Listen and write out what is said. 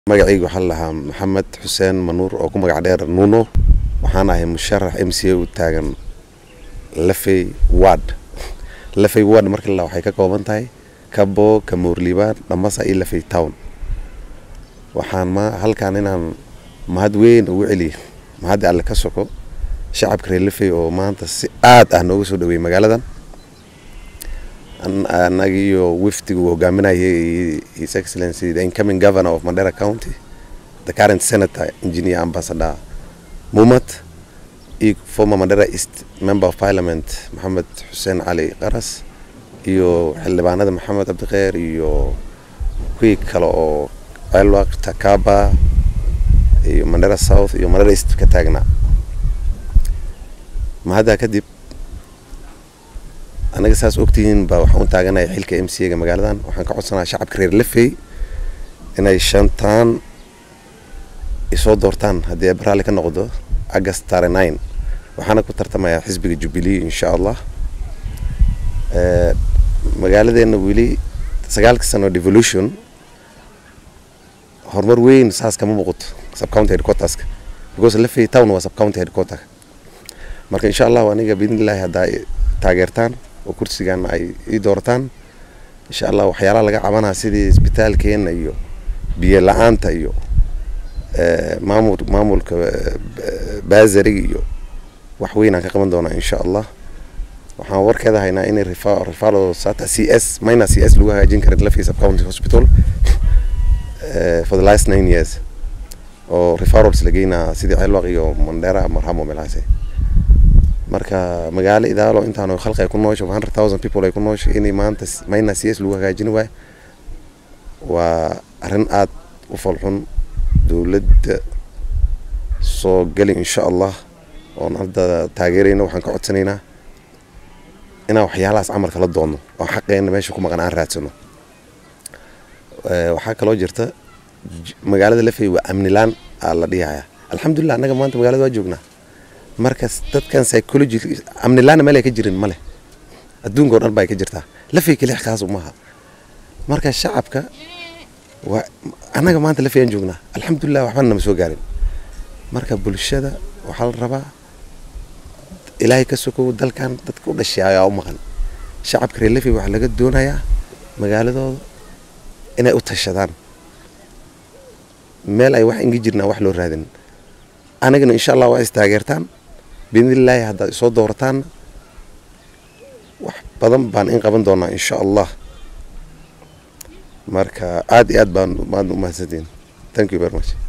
magacayga waxaa lahaa maxamed xuseen manuur oo ku magac dheer nuno waxaan ahay musharax m c a u taagan lafey ward lafey ward marka la waxay ka kooban tahay kabo kamoorliibaan dhamasa iyo lafey town waxaan ma halkaan inaan mahad weyn ugu celiyo mahaddi alle ka soko shacabka reer lafey oo maanta si aad ah nooga soo dhaweeyey magaaladan anagiyo wifdigu hogaaminayay his excellency the incoming governor of mandera county the current senator engineer ambassador mumat iyo former mandera east member of parliament maxamed xuseen cali qaras iyo xildhibaanada maxamed cabdikheer iyo kuwii kale oo celwaq takaba iyo mandera south iyo mandera east ka taagnaa mahaddaa kadib anaga saas ogtihiin baa waxaan u taaganaya xilka m c a ga magaaladan waxaan ka codsanaya shacabka reer lafey inay shantaan isoo doortaan haddii ay baraalli ka noqdo agast tare nine waxaana ku tartamayaa xisbiga jubilee insha allah magaaladeena weli sagaalka sano devolution horumar weyn saas kama muuqato subcounty headquarterska because lafey town waa subcounty headquarter marka insha allahu aniga biidnillahi haddaa taageertaan oo kursigan ay ii doortaan insha allah waxyaalaha laga cabanaa sidii isbitaalkeena iyo biyo la-aanta iyo maamul maamulka baasariga iyo wax weynaan ka qaban doonaa insha allah waxaan warkeeda haynaa inay rifalo sata c s minor c s lagu hagaajin karin lafii subcounty hospital for the last nine years oo referals la geynaa sidii celwaq iyo mandera marhamo meelahaasi marka magaalo idaalo intaan khalqi ay ku noosho hundred thousand people ay ku noosho inay maanta minor c s lagu hagaajin waayo waa arrin aada u falxun dowladda soo geli insha allah oon hadda taageerayna waxaan ka codsanaynaa inaan waxyaalahaas camalka la doonno oo xaqeena meesha ku maqan aan raadsano waxaa kaloo jirta magaalada lafey waa amnilaan aa la dhihaya alxamdulilah annaga maanta magaalada waa joognaa marka dadkan psychology amnilaana meel ay ka jirin male adduunka oo dhan ba ay ka jirtaa lafey kelix kaas umaha marka shacabka waa annaga maanta lafey aan joognaa alxamdulilah waxbana nama soo gaarin marka bulshada waxaa la rabaa ilaahay ka sokow dalkan dadka u dhashay ayaa u maqan shacabka reer lafey waxaa laga doonayaa magaaladooda inay u tashadaan meel ay wax inga jirnaa wax loo raadin anagana insha allah waa is taageertaan biidnillaahi haddaad isoo doorataan wax badan baan in qaban doonaa insha allah marka aada iyo aad baan maad umahadsantiin thank you very much